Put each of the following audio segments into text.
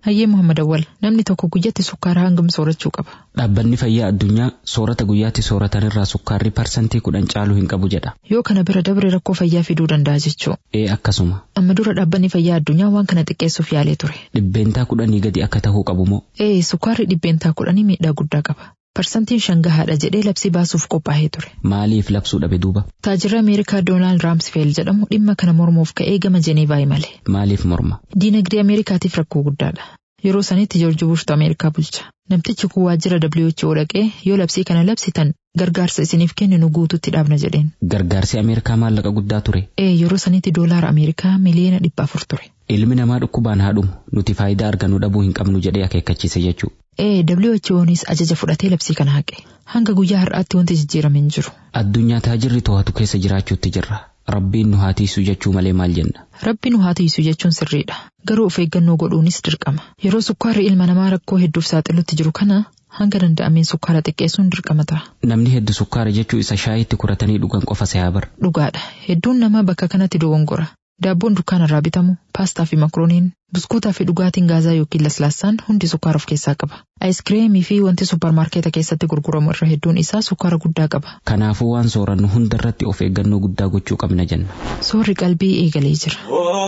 Hayyee Muhammad Awwal namni tokko guyyatti sukkaara hangam soorachuu qaba. Dhaabbanni fayyaa addunyaa soorata guyyaatti sooratan irraa sukkaarri parsantii kudhan caaluu hin qabu jedha. Yoo kana bira dabre rakkoo fayyaa fiduu danda'a jechuu. Ee akkasuma Amma dura dhaabbanni fayyaa addunyaa waan kana xiqqeessuuf yaalee ture. dhibbeentaa kudhanii gadi akka tahuu qabu moo Ee sukkaarri dhibbeentaa kudhanii miidhaa guddaa qaba. Parsantiin shan gahaadha jedhee labsii baasuuf qophaa'ee ture. maaliif labsuu dhabe duuba Taajirri Ameerikaa Doonaald Raamsfeel jedhamu dhimma kana mormuuf ka'ee gama Jeneevaa imale. maaliif morma Diinagdee Ameerikaatiif rakkoo guddaadha. Yeroo sanitti Joorji Bushtu Ameerikaa bulcha. Namtichi kun waajjira WHO dhaqee yoo labsii kana labsitan gargaarsa isiniif kenninu guututti dhaabna jedheen. gargaarsi ameerikaa maallaqa guddaa ture Ee yeroo sanitti doolaara Ameerikaa miliyoona dhibba afur ture. ilmi namaa dhukkubaan haa dhumu nuti faayidaa argannu dhabuu hin qabnu jedhee akeekkachiise jechuu Ee WHO'nis ajaja fudhatee labsii kana haqe. Hanga guyyaa har'aatti wanti jijjiirame hin jiru. addunyaa taajirri to'atu keessa jiraachuutti jirra rabbiin nu haa tiisu jechuu malee maal jenna Rabbi nu haa tiisu jechuun sirriidha. Garuu of eeggannoo godhuunis dirqama. Yeroo sukkaarri ilma namaa rakkoo hedduuf saaxilutti jiru kana hanga danda'ameen sukkaara xiqqeessuun dirqama ta'a. namni heddu sukkaara jechuu isa shaayitti kuratanii dhugan qofa se'aa bar Dhugaadha. Hedduun namaa bakka kanatti dogongora. Daabboon dukkaanarraa bitamu, paastaa fi makrooniin, buskuutaa fi dhugaatiin gaazaa yookiin laslaassaan hundi sukkaara of keessaa qaba. Aayiskiriimii fi wanti supparmaarkeeta keessatti gurguramu irra hedduun isaa sukkaara guddaa qaba. kanaafuu waan soorannu hunda irratti of eeggannoo guddaa gochuu qabna jenna Soorri qalbii eegalee jira.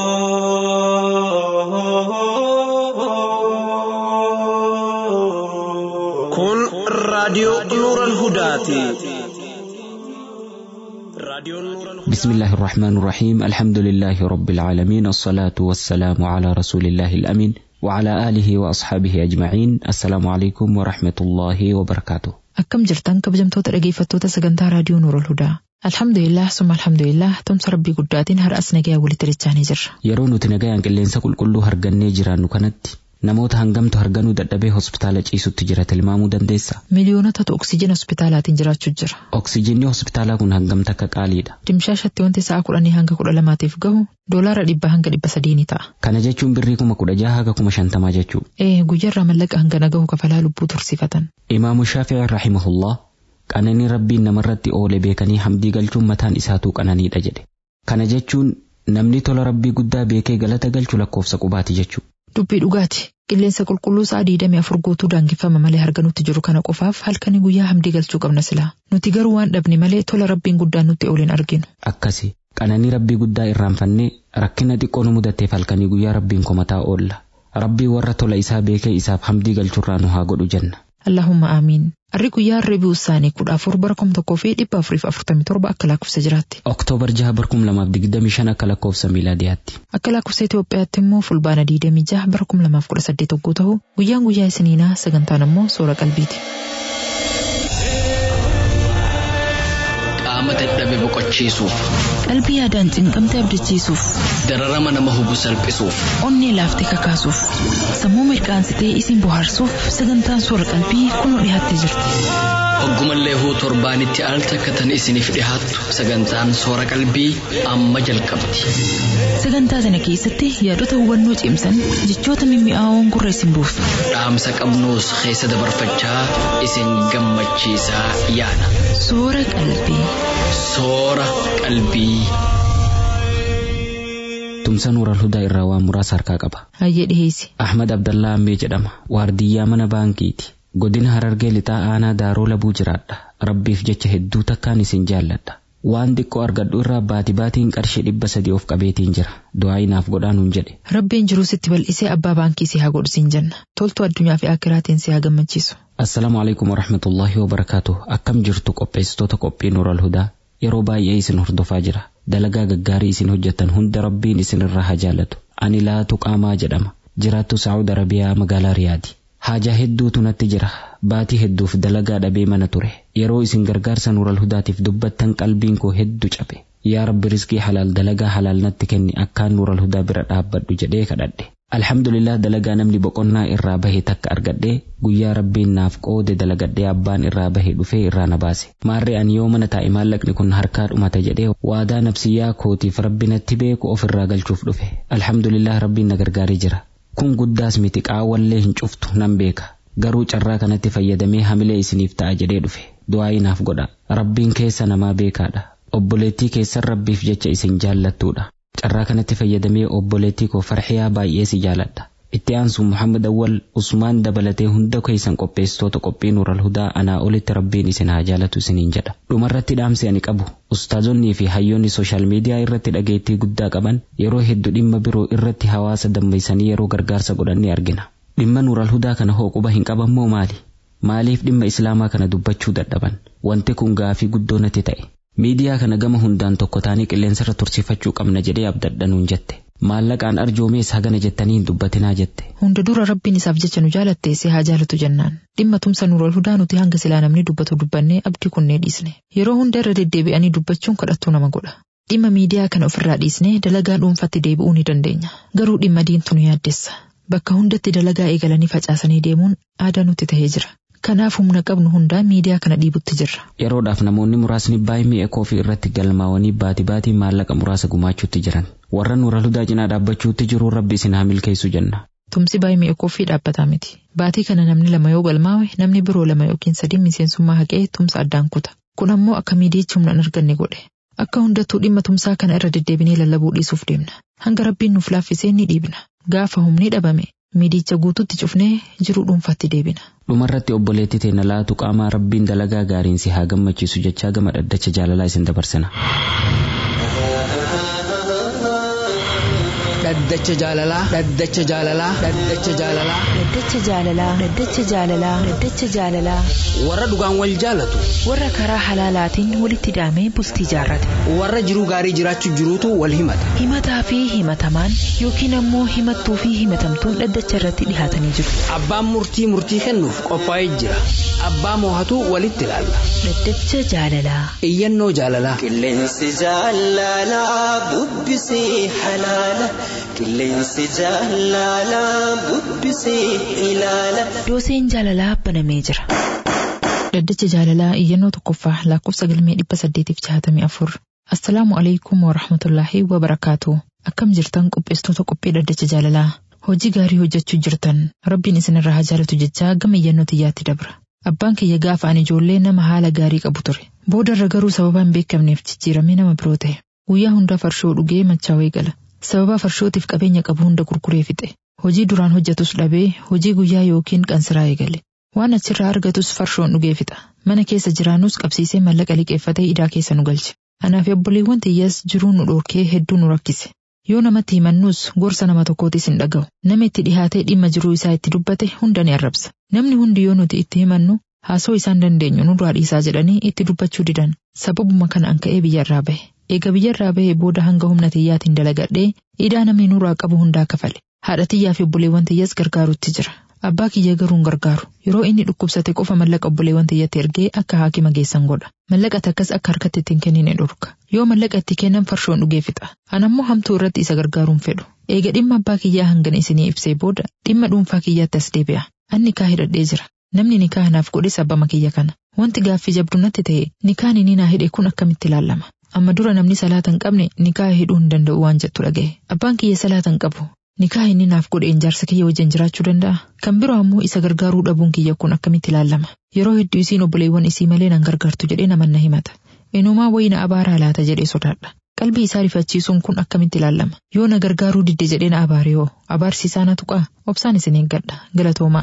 Kun raadiyoo Nuural Hudaati. Raadiyoon Nuural بسم الله الرحمن الرحيم الحمد لله رب العالمين الصلاة والسلام على رسول الله الأمين وعلى آله وأصحابه أجمعين السلام عليكم ورحمة الله وبركاته Akkam jirtan kabajamtoota dhageeffattoota sagantaa raadiyoo Nuurol Hudaa. Alhamdulillah summa alhamdulillah tumsa rabbii guddaatiin har'as nagayaa walitti dachaanii jirra. yeroo nuti nagayaan qilleensa qulqulluu hargannee jiraannu kanatti namoota hangamtu harganuu dadhabee hospitaala ciisutti jira tilmaamuu dandeessa Miliyoonotatu oksijina hospitaalaatiin jiraachuu jira. oksijinni hospitaalaa kun hangamta akka qaaliidha Dimshaashatti wanti sa'a kudhanii hanga kudha lamaatiif gahu doolaara dhibba hanga dhibba sadii ni ta'a. kana jechuun birrii kuma kudha jaha haga kuma shantamaa jechuu Ee guyyarraa mallaqa hangana gahu kafalaa lubbuu tursifatan. imaamu shaafici rahimahullah qananii rabbiin namarratti oole beekanii hamdii galchuun mataan isaatuu qananiidha jedhe kana jechuun namni tola rabbii guddaa beekee galata galchu lakkoofsa qubaati jechuu Dubbii dhugaati. Qilleensa qulqulluu sa'a diidamii afur guutuu daangeffama malee harganutti jiru kana qofaaf halkanii guyyaa hamdii galchuu qabna silaa. Nuti garuu waan dhabne malee tola rabbiin guddaan nutti ooliin arginu. akkasi qananii rabbii guddaa irraanfannee rakkina xiqqoo nu mudateef halkanii guyyaa rabbiin komataa oolla rabbii warra tola isaa beekee isaaf hamdii galchurraa nu haa godhu jenna Allahumma aamiin. Arri guyyaa Reebi'uu isaanii kudha afur bara kuma tokkoo fi dhibba afuriif afurtamii torba akka lakkoofsa jiraatti. oktoobar jaha bara kuma lamaaf digdamii shan akka lakkoofsa miilaadiyaatti Akka lakkoofsa Itoophiyaatti immoo fulbaana diidamii jaha bara kuma lamaaf kudha saddeet hogguu ta'u guyyaan guyyaa isiniinaa sagantaan immoo soora qalbiiti. qaama dadhabe boqochiisuuf Qalbii yaadaan cinqamte abdachiisuuf, dararama nama hubu salphisuuf onnee laaftee kakaasuuf, sammuu mirqaansitee isin bohaarsuuf sagantaan soora qalbii kunoo dhiyaattee jirti. hoggumallee huu torbaanitti al takkatan isiniif dhihaattu sagantaan soora qalbii amma jalqabdi Sagantaa sana keessatti yaadota hubannoo cimsan jechoota mimmi'aawoon gurra isin buusu. dhaamsa qabnuus keessa dabarfachaa isin gammachiisaa yaada Soora qalbii. soora qalbii. tumsa nuural hudaa irraa waan muraasa harkaa qaba Hayyee dhiheessi. ahmad abdallaa ammee jedhama waardiyyaa mana baankiiti godina harargee lixaa aanaa daaroo labuu jiraadha rabbiif jecha hedduu takkaan isin jaalladha waan xiqqoo argadhu irraa baati baatiin qarshii dhibba sadii of qabeetiin jira du'aa inaaf godhaa nuun jedhe Rabbiin jiruu sitti bal'isee abbaa baankii si haa godhu siin jenna. Toltuu addunyaa fi akiraatiin si haa gammachiisu. assalaamu alaikum warahmatullaahi wabarakaatu akkam jirtu qopheessitoota qophii nuural hudaa yeroo baay'ee isin hordofaa jira dalagaa gaggaarii isin hojjettan hunda rabbiin isin irraa haa jaallatu ani laatu qaamaa jedhama jiraattu saa'ud arabiyaa magaalaa riyaadi haajaa hedduutu natti jira baatii hedduuf dalagaa dhabee mana ture yeroo isin gargaarsa nuural hudaatiif dubbattan qalbiin koo hedduu cabe yaa rabbi riskii halaal dalagaa halaal natti kenni akkaan nuural hudaa bira dhaabbadhu jedhee kadhadhe alhamdulillah dalagaa namni boqonnaa irraa bahe takka argadhee guyyaa rabbiin naaf qoode dalagadhee abbaan irraa bahe dhufee irraa na baase maarree ani yoo mana taa'e maallaqni kun harkaa dhumata jedhee waadaa nafsiyyaa kootiif rabbi natti beeku of irraa galchuuf dhufe alhamdulillah rabbiin na gargaaree jira kun guddaas miti qaawwallee hin cuftu nan beeka garuu carraa kanatti fayyadamee hamilee isiniif ta'a jedhee dhufe du'aa inaaf godha rabbiin keessa namaa beekaadha obboleettii keessan rabbiif jecha isin jaallattuudha carraa kanatti fayyadamee obboleettii koo farxiyaa baay'ee si jaaladha itti aansu muhammad awwal usmaan dabalatee hunda keessan qopheessitoota qophii nuural hudaa anaa olitti rabbiin isin haa jaalatu isiniin jedha dhumarratti dhaamsi ani qabu ustaazonnii fi hayyoonni sooshaal miidiyaa irratti dhageettii guddaa qaban yeroo hedduu dhimma biroo irratti hawaasa dammeessanii yeroo gargaarsa godhan ni argina dhimma nuural hudaa kana hoo quba hin qaban moo maali maaliif dhimma islaamaa kana dubbachuu dadhaban wanti kun gaafii guddoo natti ta'e miidiyaa kana gama hundaan tokko taanii qilleensarra tursiifachuu qabna jedhee abdadhanuun jette maallaqaan arjoomees hagana jettanii hin dubbatinaa jette Hunda dura rabbiin isaaf jecha nu jaalatte si haa jaalatu jennaan. Dhimma tumsa nuural hudaa nuti hanga silaa namni dubbatu dubbannee abdii kunnee dhiisne. Yeroo hunda irra deddeebi'anii dubbachuun kadhattuu nama godha. Dhimma miidiyaa kana ofirraa dhiisnee dalagaa dhuunfatti deebi'uu ni dandeenya. Garuu dhimma diintu nu yaaddessa. Bakka hundatti dalagaa eegalanii facaasanii deemuun aadaa nutti tahee jira. Kanaaf humna qabnu hundaan miidiyaa kana dhiibutti jirra. yeroodhaaf namoonni muraasni baay'ee mi'a koofii irratti galmaawanii baatii baatii maallaqa muraasa gumaachuutti jiran warra nuural hudaa cinaa dhaabbachuutti jiru rabbi isin haa milkeessu jenna Tumsi baay'ee mi'a koofii dhaabbataa miti. Baatii kana namni lama yoo galmaawe namni biroo lama yookiin sadii miseensummaa haqee tumsa addaan kuta. Kun ammoo akka miidiyichi humna hin arganne godhe. Akka hundattuu dhimma tumsaa kana irra deddeebinee lallabuu dhiisuuf deemna. Hanga rabbiin nuuf laaffisee ni dhiibna. Gaafa humni dhabame miidiyicha guututti cufnee jiruu dhuunfaatti deebina. dhumarratti obboleetti teena laatu qaamaa rabbiin dalagaa gaariin si haa gammachiisu jechaa gama dhaddacha jaalalaa isin dabarsina dhaddacha jaalalaa dhaddacha jaalalaa dhaddacha jaalalaa Dhaddacha jaalalaa Dhaddacha jaalalaa Dhaddacha jaalalaa warra dhugaan wal jaalatu warra karaa halaalaatiin walitti hidhamee bultii jaarrate warra jiruu gaarii jiraachuu jiruutu wal himata himataa fi himatamaan yookiin ammoo himattuu fi himatamtuun dhaddacha irratti dhihaatanii jiru. abbaan murtii murtii kennuuf qophaa'ee jira abbaa moohatu walitti ilaalla Dhaddacha jaalalaa iyyannoo jaalalaa Qilleensi jaalalaa bubbisee halaala. Qilleensi jaalalaa bubbisee ilaala. dooseen jaalalaa banamee jira. Dhaddacha jaalalaa iyyannoo tokkoffaa lakkoofsa galmee dhibba saddeetiif jahatamii afur. Assalaamu alaikum wa rahmatullaahi wa barakaatu. Akkam jirtan qopheessitoota qophii dhaddacha jaalalaa. Hojii gaarii hojjechuu jirtan rabbiin isinirraa haa jaalatu jechaa gama iyyannoo tiyyaatti dabra. Abbaan kiyya gaafa ani ijoollee nama haala gaarii qabu ture. Booda irra garuu sababa hin beekamneef jijjiiramee nama biroo ta'e. Guyyaa hundaa farshoo dhugee machaawee gala. Sababa farshootiif qabeenya qabu hunda gurguree fixe. Hojii duraan hojjetus dhabee hojii guyyaa yookiin qansiraa eegale. Waan achirraa argatus farshoon dhugee fixa. Mana keessa jiraannus qabsiisee mallaqa liqeeffatee idaa keessa nu galche. Anaaf obboleewwan tiyyas jiruu nu dhorkee hedduu nu rakkise. Yoo namatti himannus gorsa nama tokkootis hin dhaga'u. Nama itti dhihaatee dhimma jiruu isaa itti dubbate hunda ni arrabsa. Namni hundi yoo nuti itti himannu haasoo isaan dandeenyu nurraa dhiisaa jedhanii itti dubbachuu didan. Sababuma kana an ka'ee biyyarraa bahe. Eega biyyarraa bahee booda hanga humna tiyyaatiin dalagadhee idaa namni nurraa qabu hundaa kafale. Haadha tiyyaa fi obboleewwan tiyyas gargaarutti jira. Abbaa kiyya garuu hin gargaaru. Yeroo inni dhukkubsate qofa mallaqa obboleewwan tiyyatti ergee akka haakima geessan godha. Mallaqa takkas akka harkatti ittiin kennine dhorka. Yoo mallaqa itti kennan farshoon dhugee fixa. Anammoo hamtuu irratti isa gargaaruun fedhu. Eega dhimma abbaa kiyyaa hangana isinii ibsee booda dhimma dhuunfaa kiyyaatti as deebi'a. Anni kaa hidhadhee jira. Namni nikaa naaf godhes abbama kiyya kana. Wanti gaaffii jabdu natti ta'e nikaan inni naa hidhe kun akkamitti ilaalama. Amma dura namni salaata hin qabne nikaa hidhuu hin danda'u waan jettu dhaga'e. Abbaan kiyya salaata hin qabu. Nikaa inni naaf godheen jaarsa kiyya wajjin jiraachuu danda'a. Kan biroo ammoo isa gargaaruu dhabuun kiyya kun akkamitti ilaalama. Yeroo hedduu isiin obboleewwan isii malee nan gargaartu jedhee namanna himata. Inumaa wayii na abaaraa laata jedhee sodaadha. Qalbii isaa rifachiisuun kun akkamitti ilaalama. Yoo na gargaaruu didde jedhee na abaare hoo abaarsiisaa na tuqaa obsaan isin eeggadha galatoomaa.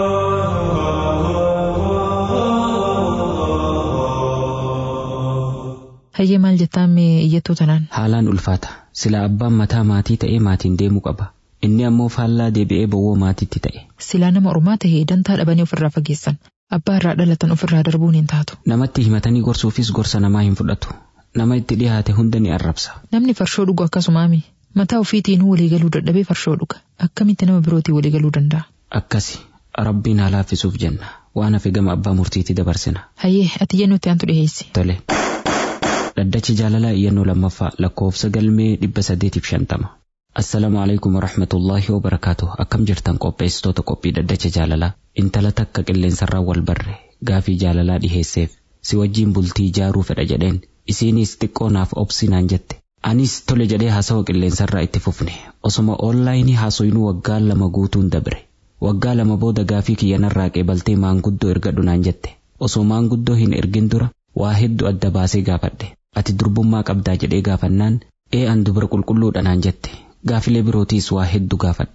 Hayyee maal jettaan mee iyyattuu tanaan? haalaan ulfaata sila abbaan mataa maatii ta'ee maatiin deemuu qaba inni ammoo faallaa deebi'ee bowwoo maatiitti ta'e Silaa nama ormaa tahee dantaa dhabanii ofirraa fageessan. Abbaa irraa dhalatan ofirraa darbuun hin taatu. namatti himatanii gorsuufis gorsa namaa hin fudhatu nama itti dhihaate hunda ni arrabsa Namni farshoo dhugu akkasumaami. Mataa ofiitiin waliigaluu dadhabee farshoo dhuga. Akkamitti nama birootii waliigaluu danda'a? akkasi rabbiin haa laaffisuuf jenna waan hafe gama abbaa murtiitti dabarsina Hayyee ati iyyannoo itti aantu dhiheessi. tole dhaddachi jaalalaa iyyannoo lammaffaa lakkoofsa galmee dhibba saddeetiif shantama assalaamu alaikum warahmatullaahi wabarakaatu akkam jirtan qopheessitoota qophii dhaddacha jaalalaa intala takka qilleensarraa wal barre gaafii jaalalaa dhiheesseef si wajjiin bultii ijaaruu fedha jedheen isiinis xiqqoo naaf obsinaan jette anis tole jedhee haasawa qilleensarraa itti fufne osoma oonlaayinii haasoyinuu waggaa lama guutuun dabre waggaa lama booda gaafii kiyyanarraa qeebaltee maanguddoo ergadhu naan jette osoo maanguddoo hin ergin dura waa hedduu adda baasee gaafadhe ati durbummaa qabdaa jedhee gaafannaan ee an dubara qulqulluudha naan jette gaafilee birootiis waa hedduu gaafadhe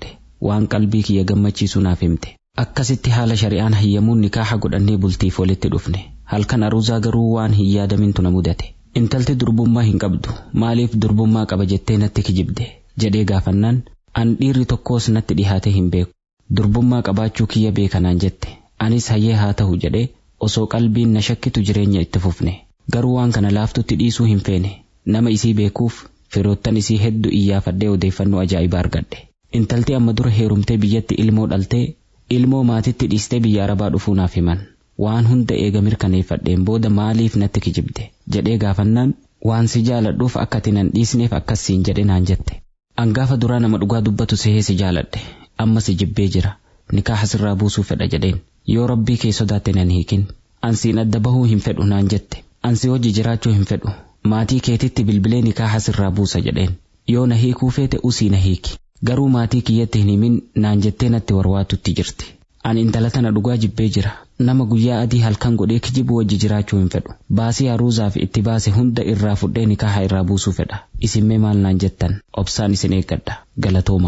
waan qalbii kiyya gammachiisu naaf himte akkasitti haala shari'aan hayyamuun nikaaha godhannee bultiif walitti dhufne halkan aruuzaa garuu waan hin yaadamintu na mudate intalti durbummaa hin qabdu maaliif durbummaa qaba jettee natti kijibde jedhee gaafannaan an dhiirri tokkos natti dhihaatee hin beeku durbummaa qabaachuu kiyya beekanaan jette anis hayyee haa ta'u jedhee osoo qalbiin na shakkitu jireenya itti fufne garuu waan kana laaftutti dhiisuu hin feene nama isii beekuuf firoottan isii hedduu iyyaafadhee odeeffannoo ajaa'ibaa argadhe intalti amma dura heerumtee biyyatti ilmoo dhaltee ilmoo maatitti dhiistee biyya arabaa dhufuu naaf himan waan hunda eega mirkaneeffadheen booda maaliif natti kijibde jedhee gaafannaan waan si jaaladhuuf akka ati nan dhiisneef akkas siin jedhe naan jette angaafa duraa nama dhugaa dubbatu sehee si jaaladhe amma si jibbee jira nikaaha sirraa buusuu fedha jedheen yoo rabbii kee sodaatte nan hiikin ansiin adda bahuu hin fedhu naan jette ansi hojii jiraachuu hin fedhu maatii keetitti bilbilee nikaaha sirraa buusa jedheen yoo na hiikuu feete usii na hiiki garuu maatii kiyyatti hin himin naan jettee natti warwaatutti jirti ani intala tana dhugaa jibbee jira nama guyyaa adii halkan godhee kijibu wajji jiraachuu hin fedhu baasii haruuzaaf itti baase hunda irraa fudhee nikaaha irraa buusuu fedha isinmee maal naan jettan obsaan isin eeggadha galatooma.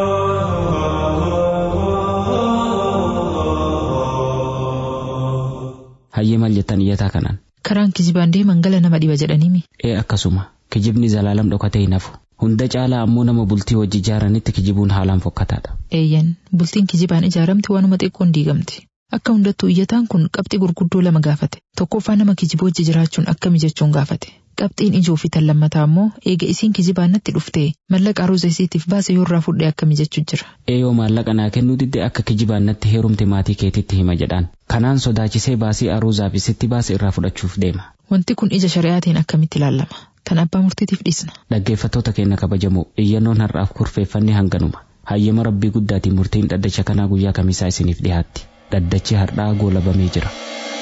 hayyee maal jettan iyyataa kanaan. Karaan kijibaan deeman gala nama dhiba jedhaniimi. Ee akkasuma kijibni zalaalam dhokatee hin hafu. Hunda caalaa ammoo nama bultii wajji ijaaranitti kijibuun haalaan fokkataadha. Eeyyan bultiin kijibaan ijaaramti waanuma xiqqoon diigamti. Akka hundattuu iyyataan kun qabxii gurguddoo lama gaafate. Tokkoffaa nama kijiboo wajji jiraachuun akkami jechuun gaafate. Qabxiin ijoo fi tan lammataa ammoo eega isiin kijibaan natti dhuftee mallaqa aruuza isiitiif baase yoo irraa fudhee akkami jechuu jira. Eeyoo maallaqa naa kennuu didde akka kijibaan natti heerumte maatii keetitti hima jedhaan. Kanaan sodaachisee baasii aruuzaaf isitti baase irraa fudhachuuf deema. Wanti kun ija shari'aatiin akkamitti ilaalama? Tan abbaa murtiitiif dhiisna. Dhaggeeffattoota keenya kabajamoo iyyannoon har'aaf kurfeeffannee hanganuma. Hayyama rabbii guddaatiin murtiin dhaddacha kanaa guyyaa kamisaa isiniif dhiyaatti. Dhaddachi har'aa goolabamee jira.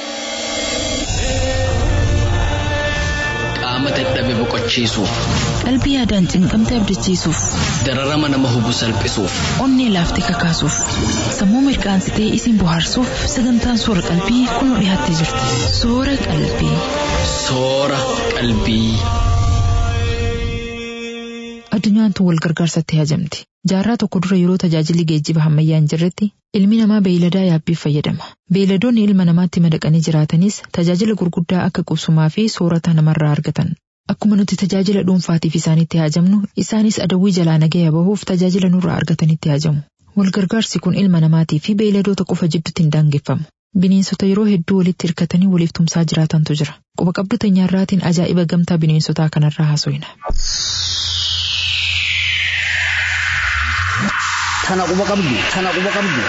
Qaama dadhabe boqochiisuuf, Qalbii yaadaan cinqamte abdachiisuuf, dararama nama hubu salphisuuf, onnee laaftee kakaasuuf, sammuu mirqaansitee isin bohaarsuuf sagantaan soora qalbii kunoo dhiyaattee jirti. Soora qalbii. soora qalbii. Addunyaan tun wal gargaarsatti hajamti. Jaarraa tokko dura yeroo tajaajilli geejjiba ammayyaa hin jirretti ilmi namaa beeyladaa yaabbiif fayyadama. Beeyladoonni ilma namaatti madaqanii jiraatanis tajaajila gurguddaa akka qubsumaa fi soorata namarraa argatan. Akkuma nuti tajaajila dhuunfaatiif isaanitti hajamnu isaanis adawwii jalaa nagaya bahuuf tajaajila nurraa argatanitti hajamu. Wal gargaarsi kun ilma namaatii fi beeyladoota qofa jidduutti hin daangeffamu. Bineensota yeroo hedduu walitti hirkatanii waliif tumsaa jiraatantu jira. Quba qabdu teenyaarraatiin ajaa'iba gamtaa bineensotaa kanarraa haasofna. Tana quba qabdu, tana quba qabdu,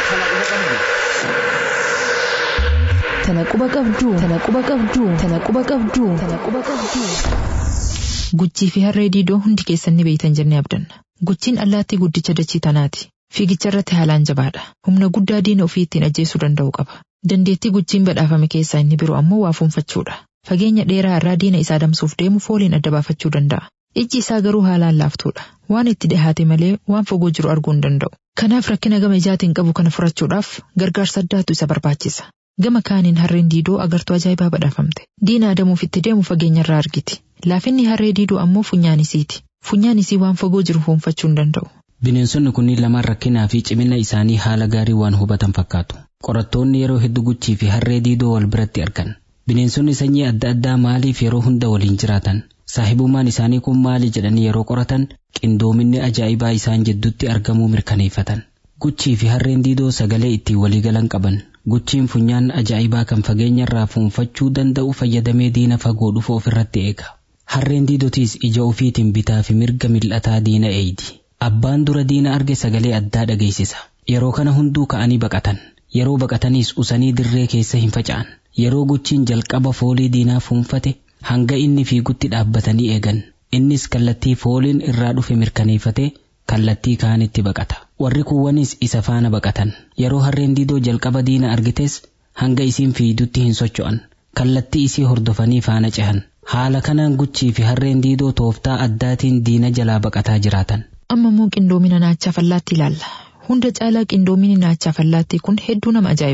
tana quba qabdu. Tana quba qabdu. Tana quba qabdu. Tana quba qabdu. Tana quba qabdu. Guchii fi harree diidoo hundi keessan ni beeytan jennee abdanna. Guchiin allaattii guddicha dachii tanaati. Fiigicha irratti haalaan jabaadha. Humna guddaa diina ofii ittiin ajjeesuu danda'u qaba. Dandeettii guchiin badhaafame keessaa inni biroo ammoo waa fuunfachuudha. Fageenya dheeraa irraa diina isaa adamsuuf deemu fooliin adda baafachuu danda'a. Ijji isaa garuu haalaan laaftuudha. Waan itti dhihaate malee waan fagoo jiru arguu hin danda'u. Kanaaf rakkina gama ijaatiin qabu kana furachuudhaaf gargaarsa addaatu isa barbaachisa. Gama kaaniin harreen diidoo agartuu ajaa'ibaa badhaafamte. Diina adamuuf itti deemu fageenya irraa argiti. Laafinni harree diidoo ammoo funyaan isiiti. Funyaan isii waan fagoo jiru fuunfachuu hin danda'u. Bineensonni kunniin lamaan rakkinaa fi cimina isaanii haala gaarii waan hubatan fakkaatu. Qorattoonni yeroo hedduu guchii fi harree diidoo wal biratti argan. Bineensonni sanyii adda addaa maaliif yeroo hunda waliin jiraatan? Saahibummaan isaanii kun maali jedhanii yeroo qoratan qindoominni ajaa'ibaa isaan jidduutti argamuu mirkaneeffatan. Guchii fi harreen diidoo sagalee ittiin waliigalan qaban. Guchiin funyaan ajaa'ibaa kan fageenya irraa fuunfachuu danda'u fayyadamee diina fagoo dhufu ofirratti eega. Harreen diidotiis ija ofiitiin bitaa fi mirga mil'ataa diina eeydi. Abbaan dura diina arge sagalee addaa dhageessisa. Yeroo kana hunduu ka'anii baqatan. Yeroo baqataniis usanii dirree keessa hin faca'an. Yeroo guchiin jalqaba foolii diinaa fuunfate hanga inni fiigutti dhaabbatanii eegan. Innis kallattii fooliin irraa dhufe mirkaneeffate kallattii kaanitti baqata. Warri kuwwanis isa faana baqatan. Yeroo harreen diidoo jalqaba diina argites hanga isiin fiigutti hin socho'an. Kallattii isii hordofanii faana cehan. Haala kanaan guchii fi harreen diidoo tooftaa addaatiin diina jalaa baqataa jiraatan. Amma immoo qindoomina naachaa fallaatti ilaalla. Hunda caalaa qindoomini naachaa fallaattii kun hedduu nama ajaa'iba.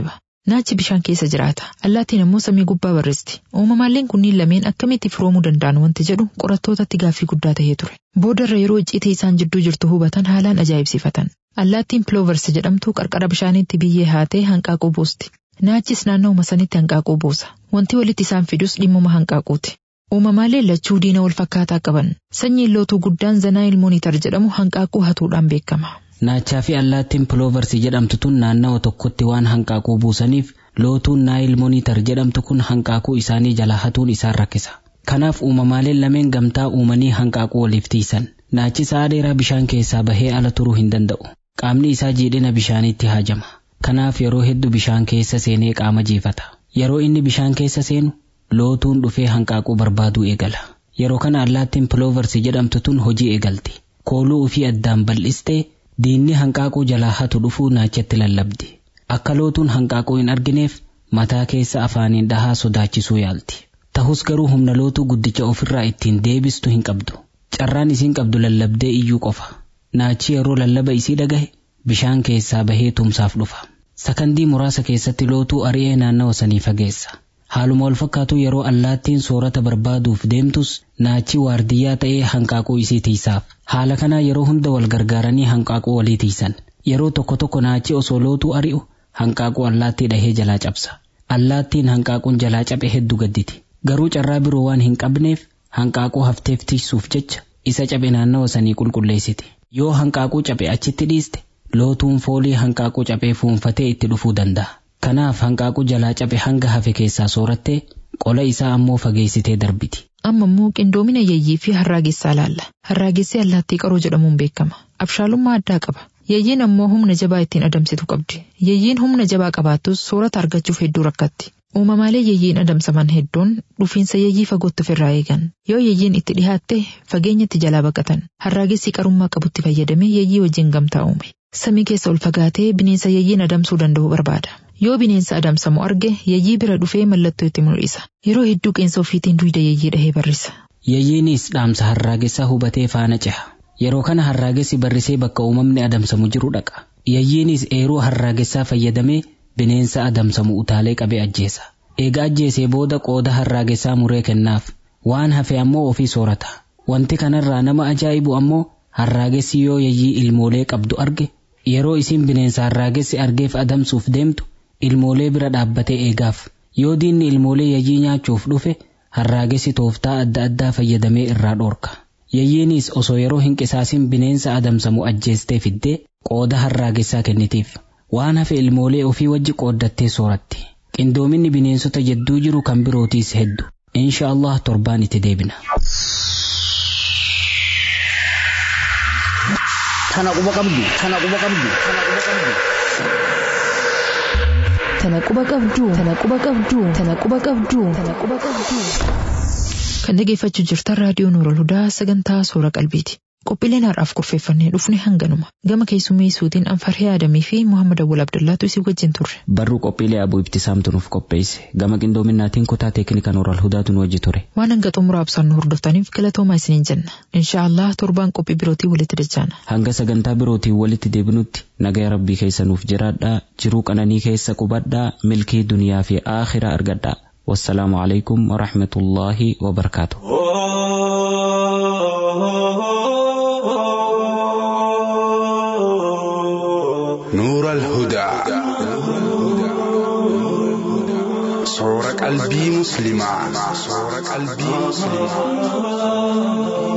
Naachi bishaan keessa jiraata. Allaattiin ammoo samii gubbaa barreesti. Uumamaaleen kunniin lameen akkamitti firoomuu danda'an wanti jedhu qorattootatti gaaffii guddaa tahee ture. Boodarra yeroo icciitii isaan jidduu jirtu hubatan haalaan ajaa'ibsiifatan. Allaattiin pilooversi jedhamtu qarqara bishaaniitti biyyee haatee hanqaaquu buusti. Naachis naannoo sanitti hanqaaquu buusa. Wanti walitti isaan fidus dhimmuma hanqaaquuti. Uumamaaleen lachuu diina wal fakkaataa qaban. Sanyiin lootuu guddaan Zanaayil Moonitar jedhamu hanqaaquu hatuudhaan beekama. Naachaa fi allaattiin piloovarsii jedhamtu tun naannawa tokkotti waan hanqaaquu buusaniif lootuun naayil moonitar jedhamtu kun hanqaaquu isaanii jalaa hatuun isaan rakkisa. Kanaaf uumamaaleen lameen gamtaa uumanii hanqaaquu waliif tiisan. Naachi sa'a dheeraa bishaan keessaa bahee ala turuu hin danda'u. Qaamni isaa jiidhina bishaaniitti haajama. Kanaaf yeroo hedduu bishaan keessa seenee qaama jiifata. Yeroo inni bishaan keessa seenu lootuun dhufee hanqaaquu barbaaduu eegala. Yeroo kana allaattiin piloovarsii jedhamtu tun hojii eegalti. Kooluu ofii addaan bal'istee diinni hanqaaquu jalaa hatu dhufuu naachatti lallabdi. Akka lootuun hanqaaquu hin argineef mataa keessa afaaniin dhahaa sodaachisuu yaalti. Tahus garuu humna lootuu guddicha ofirraa ittiin deebistu hin qabdu. Carraan isiin qabdu lallabdee iyyuu qofa. Naachi yeroo lallaba isii dhagahe bishaan keessaa bahee tumsaaf dhufa. Sakandii muraasa keessatti lootuu ari'ee naannawa sanii fageessa. Haaluma wal fakkaatu yeroo allaattiin soorata barbaaduuf deemtus naachi waardiyyaa ta'ee hanqaaquu isii tiisaaf. Haala kanaa yeroo hunda wal gargaaranii hanqaaquu walii tiisan. Yeroo tokko tokko naachi osoo lootuu ari'u hanqaaquu allaattii dhahee jalaa cabsa. Allaattiin hanqaaquun jalaa cabe hedduu gadditi. Garuu carraa biroo waan hin qabneef hanqaaquu hafteef tiisuuf jecha isa cabe naannawa sanii qulqulleessiti. Yoo hanqaaquu cabe achitti dhiiste lootuun foolii hanqaaquu cabee fuunfatee itti dhufuu danda'a. Kanaaf hanqaaquu jalaa cabe hanga hafe keessaa soorattee qola isaa ammoo fageessitee darbiti. Amma immoo qindoomina yeeyyii fi harraagessaa ilaalla. Harraagessi allaattii qaroo jedhamuun beekama. Abshaalummaa addaa qaba. Yeeyyiin ammoo humna jabaa ittiin adamsitu qabdi. Yeeyyiin humna jabaa qabaattus soorata argachuuf hedduu rakkatti. Uumamaalee yeeyyiin adamsaman hedduun dhufiinsa yeeyyii fagootti ofirraa eegan. Yoo yeeyyiin itti dhihaatte fageenyatti jalaa baqatan. Harraagessi qarummaa qabutti fayyadamee yeeyyii wajjin gamtaa uume. Samii keessa ol fagaatee bineensa yeeyyiin adamsuu danda'u barbaada. Yoo bineensa adamsamu arge yeeyyii bira dhufee mallattoo itti mul'isa. Yeroo hedduu qeensa ofiitiin duyda yeeyyii dhahee barrisa. Yeeyyiinis dhaamsa harraagessaa hubatee faana ceha. Yeroo kana harraagessi barrisee bakka uumamni adamsamu jiru dhaqa. Yeeyyiinis eeruu harraagessaa fayyadamee bineensa adamsamu utaalee qabee ajjeesa. Eega ajjeesee booda qooda harraagessaa muree kennaaf. Waan hafe ammoo ofii soorata. Wanti kanarraa nama ajaa'ibu ammoo harraagessi yoo yeeyyii ilmoolee qabdu arge yeroo isiin bineensa harraagessi argeef adamsuuf deemtu ilmoolee bira dhaabbatee eegaaf. Yoo diinni ilmoolee yeeyyii nyaachuuf dhufe harraagessi tooftaa adda addaa fayyadamee irraa dhoorka. Yeeyyiinis osoo yeroo hin qisaasin bineensa adamsamu ajjeestee fiddee qooda harraagessaa kennitiif. Waan hafe ilmoolee ofii wajji qooddattee sooratti. Qindoominni bineensota jedduu jiru kan birootiis heddu. Insha Allah torbaan itti deebina. Tana quba qabdu. Tana quba qabdu. Tana quba qabdu. Tana quba qabdu. Tana quba qabdu. Tana quba qabdu. Tana quba qabdu. Kan dhageeffachuu jirtan raadiyoo Nuurol Hudaa sagantaa Soora Qalbiiti. Qophiileen har'aaf kurfeeffannee dhufne hanganuma. Gama keessummeessuutiin Anfarhee Adamii fi Muhammad Awwal Abdullaatu isin wajjin turre. Barruu qophiilee abuu ibtisaamtu nuuf qopheesse. Gama qindoominaatiin kutaa teeknika Nuurol Hudaatu nu wajji ture. Waan hanga xumuraa ibsaan nu hordoftaniif galatoomaa isiniin jenna. Inshaallah torbaan qophii birootii walitti dachaana. Hanga sagantaa birootiin walitti deebinutti nagaya rabbii keessa nuuf jiraadhaa jiruu qananii keessa qubadhaa milkii duniyaa fi aakhiraa argadhaa. والسلام عليكم ورحمة الله وبركاته نور الهدى صور قلبي مسلما صور قلبي مسلما